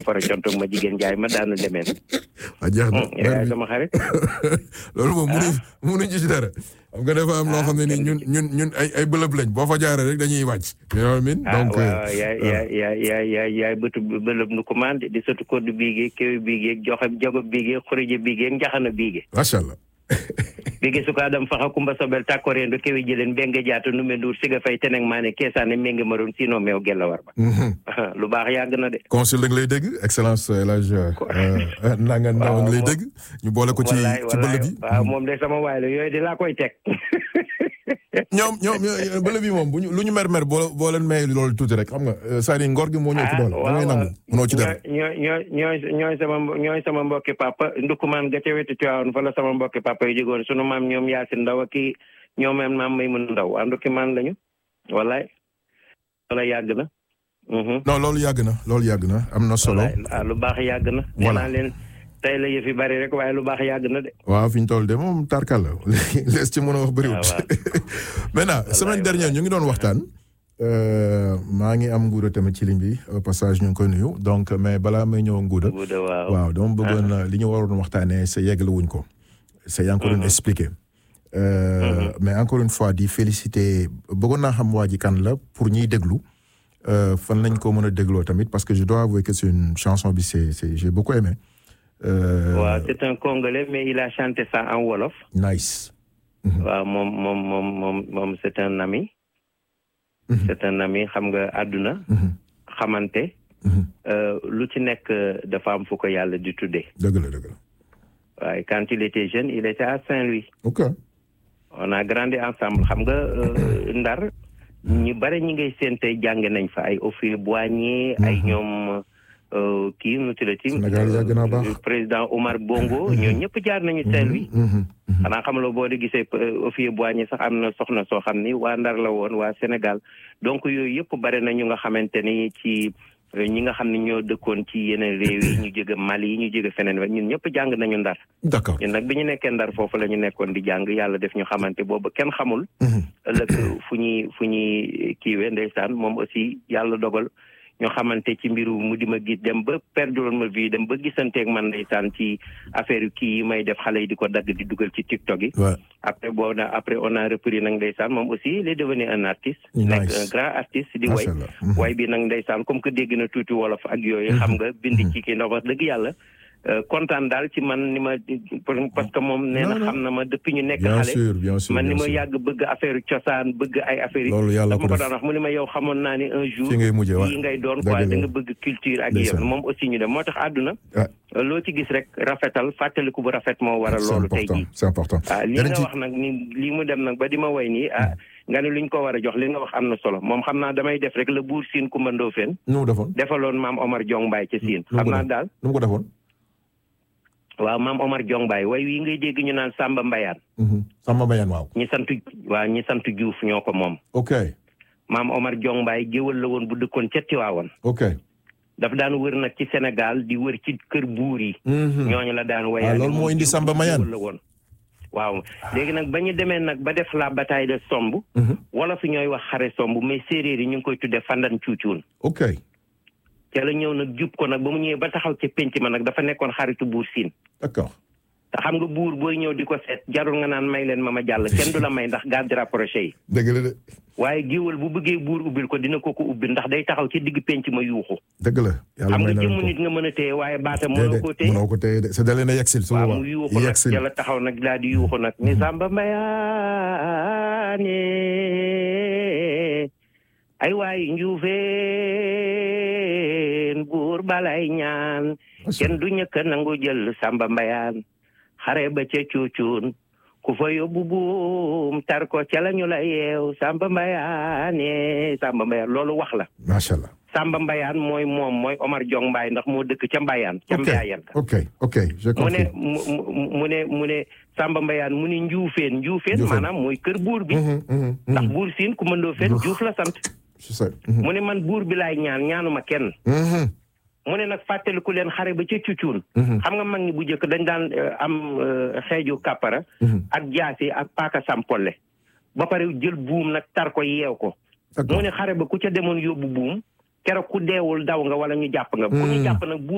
fara contoog ma jigéen jaay ma daanu demeen ah jeex na yaay sama xarit loolu moom mënuñ mënuñ ci dara xam nga dafa am loo xam ne ni ñun ñun ñun ay ay bëlëb lañ boo fa jaaree rek dañuy wàcc you know what I mean ah donc waaw yaay yaay yaay yaay yaay yaay bëtu bëlëb nu commande di sotu koddu biigee kéwi biigee joxe jogo biigee xurije biigee njaxana biigee macha allah biigee suka dam faxa kumba sobel takkorendo kewi jëleen mbenge jaata nu me nduur siga fay teneng maane keesaane menge maroon sino meew gella war ba lu baax yàgg na de consul da nga lay dégg excellence El Hadj Ndanga Ndaw nga lay dégg ñu boole ko ci wallaay ci bëlëb yi waaw moom de sama waay la yooyu di laa koy teg ñoom ñoom ñoom bëlëb yi moom bu ñu lu ñu mer mer boo boo leen may loolu tuuti rek xam nga c'est-à-dire ngor gi moo ñëw ci doole da ngay nangu mënoo ci dara ñooy ñooy ñooy ñooy sama ñooy sama mbokki papa ndukumaan ga ca wetu Tiwaawan fa la sama mbokki papa yu jógoon sunu maam ñoom Yaasin Ndaw ak kii ñoom maam may mun ndaw waa ndukumaan lañu wallaay wala yàgg na non loolu yàgg na loolu yàgg na am na solo wallaay lu baax yàgg na nee naa leen tey la yëf yi bari rek waaye lu baax yàgg na de waaw fi ñu toll de moom tarkal la lees ci mën a wax bëriwut maintenant semaine dernière ñu ngi doon waxtaan maa ngi am nguuda tamit ci ligne bi au passage ñu ngi koy nuyu donc mais balaa may ñëw nguuda waaw dama bëggoon li ñu waroon waxtaanee sa yeggale wuñ ko sa yaa ngi ko doon expliqué mais encore une fois di féliciter bëggoon naa xam waa ji kan la pour ñiy déglu fan lañ ko mën a dégloo tamit parce que je dois avouer que c'est une chanson bi c'est c'est j'ai beaucoup aimé waaw c'est un Congolais mais il a chanté ça en wolof. nice. waaw moom moom moom moom moom c'est un ami. c'est un ami xam nga àdduna. xamante. lu ci nekk dafa am fu ko yàlla di tuddee. dëgg la dëgg la. waaye quand il était jeune il était à Saint-Louis. ok. on a grandi ensemble xam nga Ndar. ñu bare ñi ngay seen tey jàng nañ fa ay Houphouët-Boigny ay ñoom. kii nu tuddati Sénégal yàgg naa baax président Omar Bongo ñoo ñëpp jaar nañu Saint-Louis xanaa xam la boo di gisee Houphouët-Boigny sax am na soxna soo xam ni waa Ndar la woon waa Sénégal donc yooyu yëpp bare na ñu nga xamante ni ci ñi nga xam ne ñoo dëkkoon ci yeneen réew yi ñu jóge Mali yi ñu jóge feneen ñun ñëpp jàng nañu Ndar d'accord ñun nag bi ñu nekkee Ndar foofu la ñu nekkoon di jàng yàlla def ñu xamante boobu kenn xamul ëllëg fu ñuy fu ñuy kiiwee ndeysaan moom aussi yàlla dogal ñoo xamante ci mbiru mu di ma gis dem ba perdre ma vie dem ba gisanteeg man ndeysaan ci affaire yu kii yi may def xale yi di ko dagg di dugal ci TikTok yi. après boo na après on a repris nag ndeysaan moom aussi il est devenu un artiste. nekk un grand artiste di way. way bi nag ndeysaan comme que dégg na tuuti wolof ak yooyu. xam nga bind ci kii ndax wax dëgg yàlla. kontaan daal ci man ni ma parce que moom nee na xam na ma depuis ñu nekk bien xale sûr bien sûr man ni ma yàgg bëgg affaire cosaan bëgg ay affaire yi loolu yàlla ko dama ko def daan wax mu ni ma yow xamoon naa ni un jour fi ngay mujjee waaw yi ngay doon quoi da nga bëgg culture ak yëpp moom aussi ñu dem moo tax àdduna loo ci gis rek rafetal fàttaliku bu rafet moo waral loolu tey jii c'est important ah li nga wax nag ni lii mu dem nag ba di ma way nii ah nga ne luñ ko war a jox li nga wax am na solo moom xam naa damay def rek la buur siin Kumba Ndoofeen nu mu defoon defaloon maam Omar Jong Mbaay ca siin xam naa daal nu mu ko defoon waaw maam Omar Jong Mbaay way wi ngay dégg ñu naan Samba Mbayaan Samba Mbayaan waaw ñi sant waaw ñi sant Diouf ñoo ko moom ok maam Omar Jong Mbaay géwal la woon bu dëkkoon ca Tiwaawan ok dafa daan wër nag ci Sénégal di wër ci kër buur yi ñooñu la daan wayaale loolu moo indi Samba Mbayaan la woon waaw léegi nag ba ñu demee nag ba def la bataille de Somb wala fi ñooy wax xare Somb mais séeréer yi ñu ngi koy tuddee fandan cuucuun ok ca la ñëw nag jub ko nag ba mu ñëwee ba taxaw ca pénc ma nag dafa nekkoon xaritu buur siin d'accord te xam nga buur booy ñëw di ko seet jarul nga naan may leen ma ma jàll kenn du la may ndax garde rapproché yi dëgg la de waaye géwal bu bëggee buur ubbil ko dina ko ko ubbil ndax day taxaw ci digg pénc ma yuuxu dëgg la yàlla xam may nga na jëmm ko nit nga mën a téye waaye baata mënoo ko téye mënoo ko téye de c'est dalee na yegsil su waaw mu yuuxu nag yegsil ca la taxaw nag daal di yuuxu nag ni Samba Mbayaane ay waay njuufeen buur balay ñaan kenn du ñëkk nangu jël Samba Mbayaan xare ba ca cuucuun ku fa yóbbu buum tar ko ca la ñu la yeew Samba Mbayaane Samba Mbayaan loolu wax la macha allah Samba Mbayaan mooy moom mooy Omar Jong Mbaay ndax moo dëkk ca Mbayaan ca Mbayaan ok ok j'ai mu ne compris mu mu ne mu ne Samba Mbayaan mu ne njuufeen njuufeen maanaam mooy kër buur bi ndax buur siin ku mëndoo fen juuf la sant je sais mu ne man buur bi laay ñaan ñaanuma kenn mu ne nag fàttaliku leen xare ba ca cucuun xam nga mag ñi bu njëkk dañ daan am xeeju kàppara ak jaasi ak paaka sampolle ba pare jël buum nag tar ko yeew ko mu ne xare ba ku ca demoon yóbbu buum keroog ku deewul daw nga wala ñu jàpp nga ku ñu jàpp nag